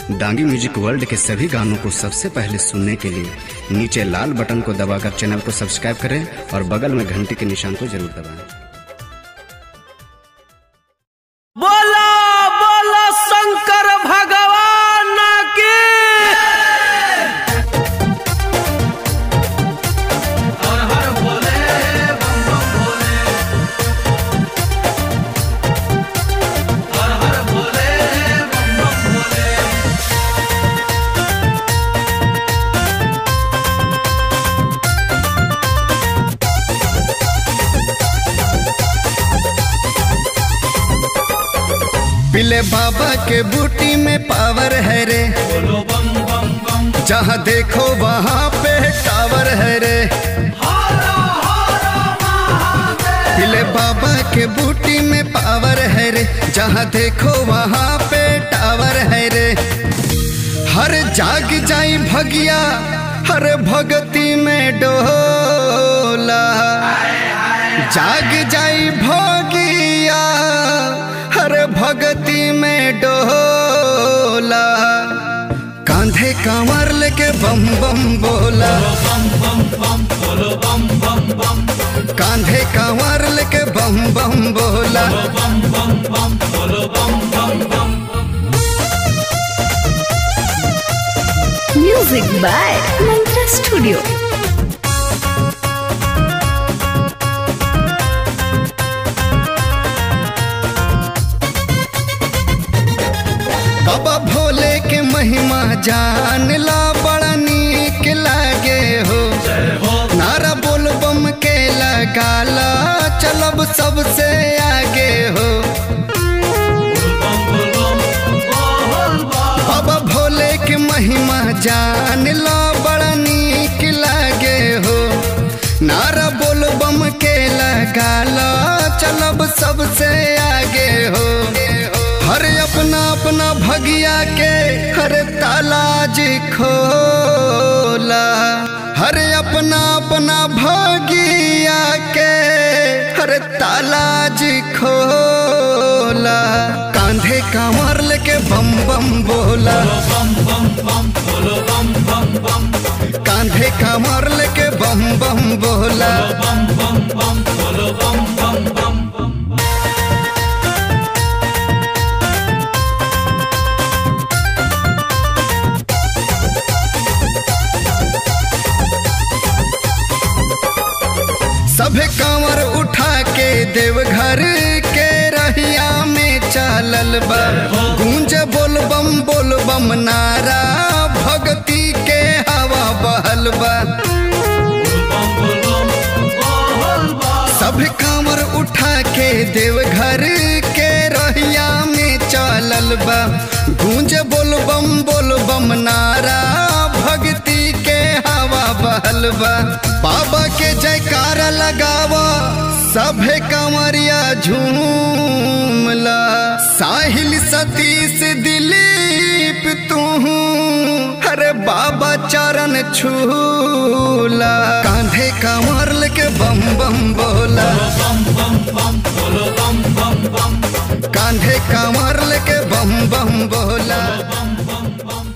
Dangi music world के सभी गानों को सबसे पहले सुनने के लिए नीचे लाल बटन को दबाकर चैनल को सब्सक्राइब करें और बगल में घंटी के निशान को जरूर दबाएं बोला बोला शंकर भगवान की पिले बाबा के बूटी में पावर है रे जहाँ देखो वहाँ पे टावर है रे पिले बाबा के बूटी में पावर है रे जहाँ देखो वहाँ पे टावर है रे हर जाग जाई भगिया हर भगती में डोला जाग जाई भोगिया हर भगती में डोला कांधे कांवर लेके बम बम बोला कांधे कांवर लेके बम बम बोला Music by Mantra Studio. बाबा भोले के महिमा जान ला बड़ा नीक लागे हो नारा बोल बम के लगाला चलब सबसे आगे हो बाबा भोले के महिमा जान ला बड़ा नीक लागे हो नारा बोल बम के लगाला चलब सबसे आगे हो हर अपना अपना भगिया के हर तालाज खोला हर अपना अपना भगिया के हर तालाज खोला कांधे कांवर लेके बम बम बोला कांधे कांवर लेके बम बम बोला सभे कांवर उठा के देवघर के रहिया में चालल बा गूंज बोल बम बोल बम नारा भक्ति के हवा बहल बा सभे कांवर उठा के देवघर के रहिया में चालल बा गूंज बोल बम बोल बम नारा भक्ति के हवा बहल बा बाबा के जयकारा लगावा सभे कंवरिया झूमला साहिल सतीश दिलीप तू अरे बाबा चरण छूला कांधे कंवर लेके बम बम बोला कांधे कंवर लेके बम बम बोला